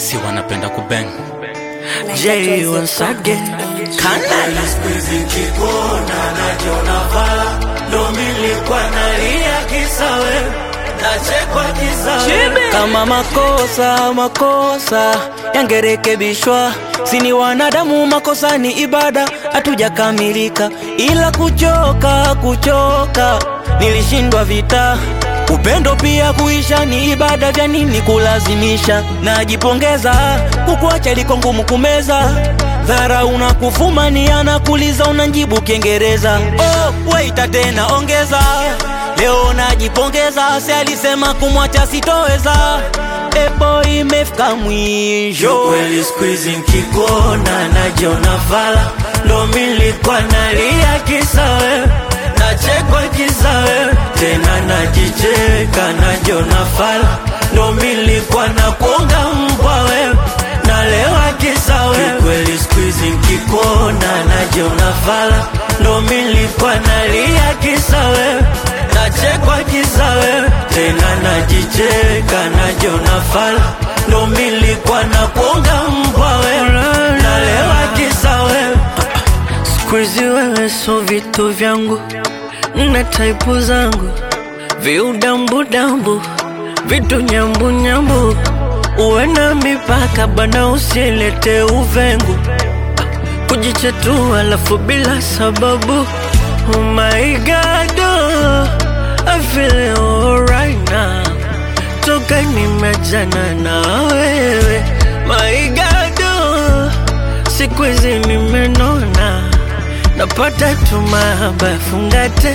si wanapenda kubeng J once again Kana Squeeze kikona najiona vala ndo milikuwa nalia kisa wewe nachekwa kisa wewe kama makosa makosa yangerekebishwa, sini wanadamu, makosa ni ibada, hatujakamilika, ila kuchoka kuchoka, nilishindwa vita Upendo pia kuisha ni ibada, vya nini kulazimisha? Najipongeza, kukuacha liko ngumu kumeza. Dhara unakufumania na kuliza, unanjibu Kiingereza. Oh, waita tena ongeza, leo najipongeza, si alisema kumwacha sitoweza. Epo imefika mwisho. kweli squeeze nkikona najiona vala ndo milikuwa nalia kisa wewe nachekwa kisa wewe tena najicheka najiona fala ndo milikuwa na kuonga mbwa wewe nalewa kisa wewe kweli squeeze nkikona najiona vala ndo milikuwa nalia kisa wewe nachekwa kisa wewe tena najicheka najiona fala ndo milikuwa na kuonga mbwa wewe nalewa kisa wewe Squeezy wewe so vitu vyangu na taipu zangu viudambudambu vitu nyambunyambu uwe na mipaka bana usilete uvengu kujichetua alafu bila sababu oh my god oh, I feel alright now toka nimejana na wewe my god oh, siku hizi nimenona napata tu mahaba fungate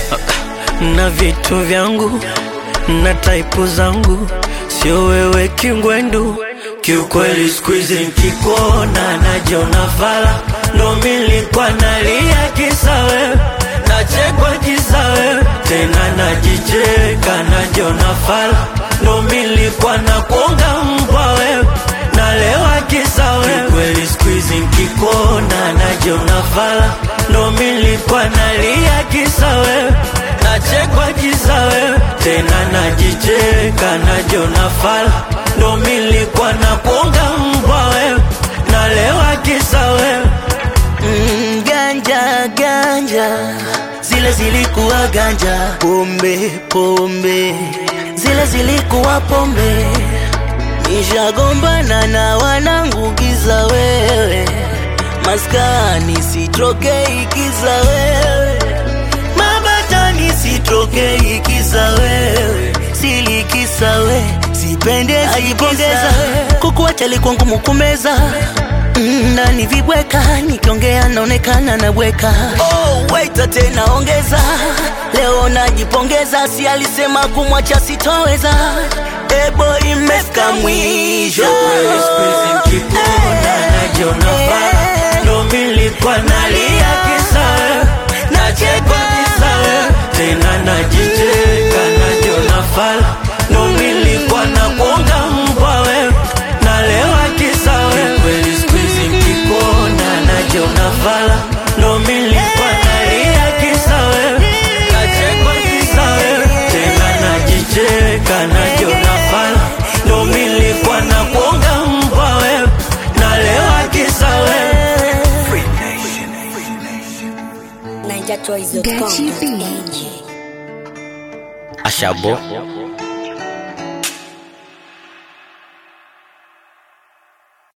na vitu vyangu na taipu zangu sio wewe kingwendu kiukweli squeeze nkikona najiona fala ndo milikuwa nalia kisa wewe nachekwa kisa wewe tena najicheka najiona fala ndo milikuwa na kuonga mbwa wewe nalewa kisa wewe kweli squeeze nkikona najiona fala ndo milikuwa nalia kisa wewe nachekwa kisa wewe tena najicheka najiona fala ndo milikuwa na kuonga mbwa wewe nalewa kisa wewe Mm, ganja ganja zile zilikuwa ganja, pombe pombe zile zilikuwa pombe. Nishagombana na wanangu giza wewe, maskani sitrokei kiza wewe, mabatani sitrokei kiza wewe, silikisa we sipende ajipongeza, kukuacha likuwa ngumu kumeza Mm, ndani vibweka nikiongea naonekana nabweka. Oh, waita tena ongeza, leo najipongeza, si alisema kumwacha sitoweza. Ebo imefika mwisho. Kweli squeeze nkikona najiona fala ndo milikuwa nalia kisa wewe nachekwa kisa wewe tena najicheka najiona fala ndo milikuwa na kuonga mbwa wewe nalewa kisa wewe kweli squeeze nkikona najiona fala ndo milikuwa nalia kisa wewe nachekwa kisa wewe tena najicheka najiona fala ndo milikuwa na kuonga mbwa wewe nalewa kisa wewe NigerChoice.com.ng Ashabo